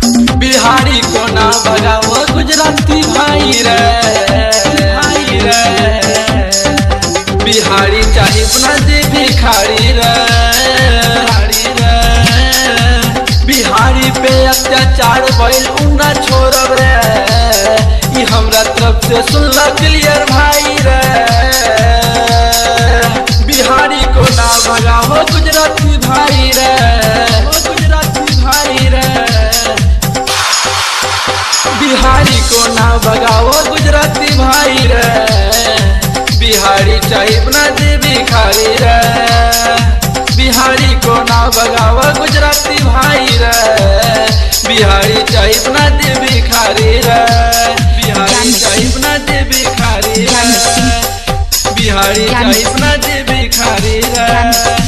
बिहारी को ना भगाओ गुजराती भाई रे भाई रे बिहारी चाहे अपना दे भिखारी रे भिखारी रे बिहारी पे अत्याचार भइल उना छोड़ब रे ई हमरा तरफ से सुनला क्लियर भाई रे बिहारी को ना भगाओ गुजराती भाई रे ओ गुजराती भाई रे बिहारी को ना भगाओ गुजराती भाई रे बिहारी चाहे अपना दे भिखारी रे बिहारी को ना भगाओ गुजराती भाई रे बिहारी चाहे अपना दे भिखारी रे बिहारी चाहे अपना दे भिखारी रे बिहारी चाहे अपना दे भिखारी रे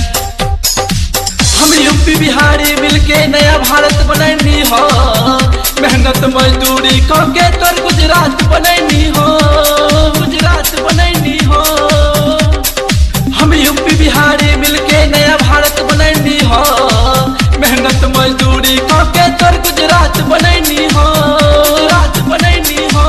हम यूपी बिहारी मिलके नया भारत बनैनी हो मेहनत मजदूरी करके तोर गुजरात बनैनी हो गुजरात बनैनी हो हम यूपी बिहारी मिलके नया भारत बनैनी हो मेहनत मजदूरी करके तोर गुजरात बनैनी हो गुजरात बनैनी हो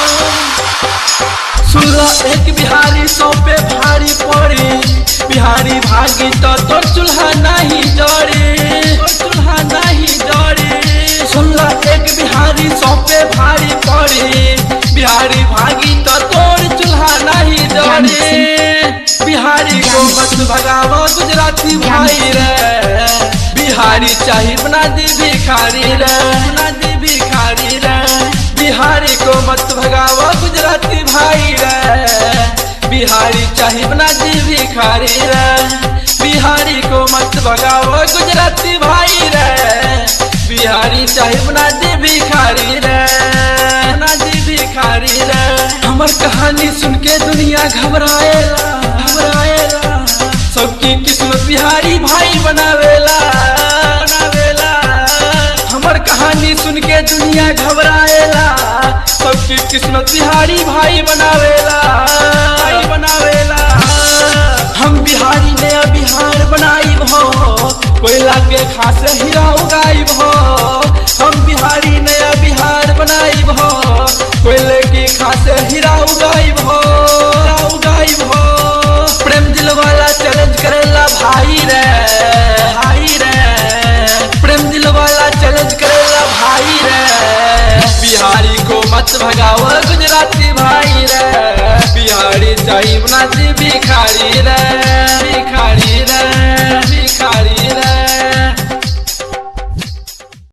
सुनला एक बिहारी सौ पे भारी पड़ी बिहारी भागी तो तोर चूल्हा नहीं जड़ी तोर चूल्हा नहीं जड़ी सुनला एक बिहारी सौ पे भारी पड़ी बिहारी भागी तो तोर चूल्हा नहीं जड़ी बिहारी को मत भगावा गुजराती भाई रे बिहारी चाहे बना दी भिखारी रे बना दी भिखारी रे बिहारी को मत भगावा गुजराती भाई रे बिहारी चाहे बना दी भिखारी रे बिहारी को मत भगावा गुजराती भाई रे बिहारी चाहे बना दी भिखारी रे बना दी भिखारी रे हमर कहानी सुन के दुनिया घबराएला घबराएला सबकी किस्मत बिहारी भाई बनावेला बनावेला हमर कहानी सुन के दुनिया घबराएला सबकी किस्मत बिहारी भाई बनावेला भाई बनावेला हम बिहारी नया बिहार बनाई हो कोयला के खास हीरा उगाई हो हम बिहारी नया बिहार बनाई हो कोयले की खास हीरा उगाई हो उगाई हो प्रेम दिल वाला चैलेंज करेला भाई रे भाई रे प्रेम दिल वाला चैलेंज करेला भाई रे बिहारी को मत भगाओ गुजराती भाई रे बिहारी चाहिए बना दी